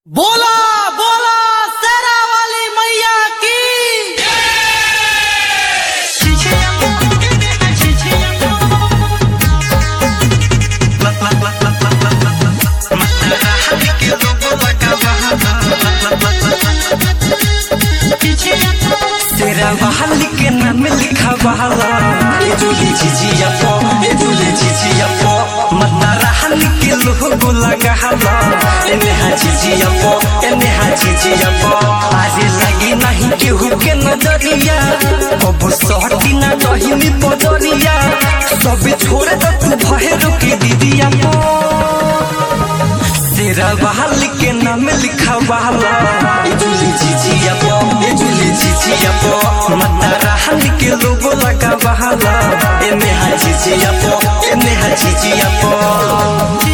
बोला बोला शेरा वाली मैया की तेरा बहाल के नाम लिखा बहाला ए जुली झिझिया पो ए जुली झिझिया पो मन्ना रहल के लोगो लगा हला ए नेहा झिझिया पो ए नेहा झिझिया पो आज लगी नहीं केहू के नजरिया अब सहटी ना कहीं बजरिया सब छोड़ दे तू भहेरो के दीदिया पो तेरा बहाल के नाम लिखा बहाला ए जुली झिझिया पो ए जुली झिझिया पो मन्ना रहल के लोगो लगा बहाला ए नेहा झिझिया पो ए नेहा झिझिया पो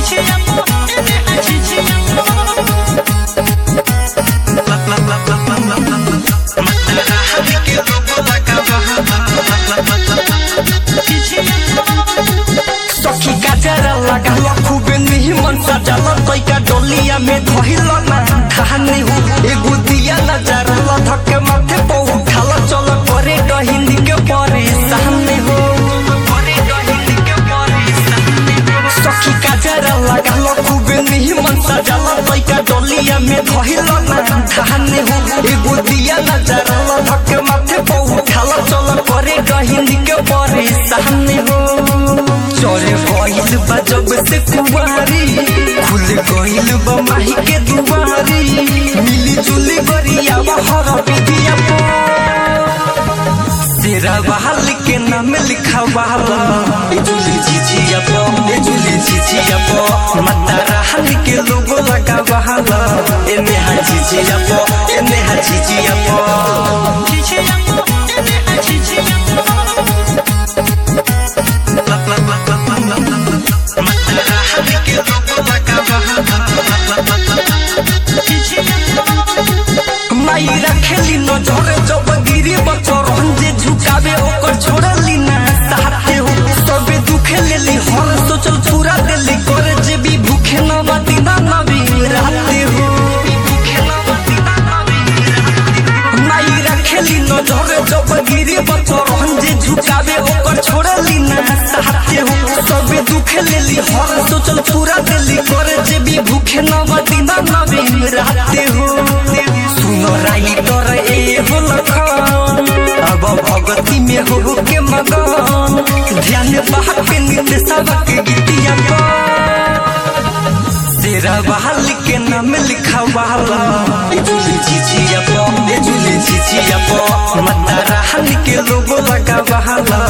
सखी का जरा लगा लो खूबे नहीं मन सजल तैका डोलिया में धइल ना कहानी हो एगो दिया नजर ला धक्के माथे पे उठाल चल करे कहिंदी के परे सामने हो सखी का जरा लगा लो खूबे नहीं मन सजल तैका डोलिया में धइल ना कहानी हो एगो दिया नजर ला धक्के माथे पे उठाल चल करे कहिंदी के परे सामने हो चोरे गइल बा जब से कुवारी खुल गइल बा माही के दुआरी मिली जुली गरिया हर विधिया पो तेरा बहाल के नाम लिखा बहाला ए जुली झिझिया पो ए जुली झिझिया पो मता रहल के लोगो लगा बहाला ए नेहा झिझिया पो ए नेहा झिझिया पो माई रखेली नजर जब गिरी बचर जे झुकावे ओकर छोड़ली ना साथे हो सबे दुखे लेली हर सोचल पूरा देली करे जे भी भूखे न बाती ना नबी रहते हो माई रखेली नजर जब गिरी बचर जे झुकावे ओकर छोड़ली ना साथे हो सबे दुखे लेली हर सोचल पूरा देली करे जे भी भूखे न बाती ना नबी रहते हो सुनो राई तोर ए हो लखन अब भगती में हो के मगन ध्यान बहा के नित्य सबक गीतिया पर तेरा बहाल के नाम लिखा बहाला ए जुली झिझिया पो ए जुली झिझिया पो मता रहल के लोगो लगा बहाला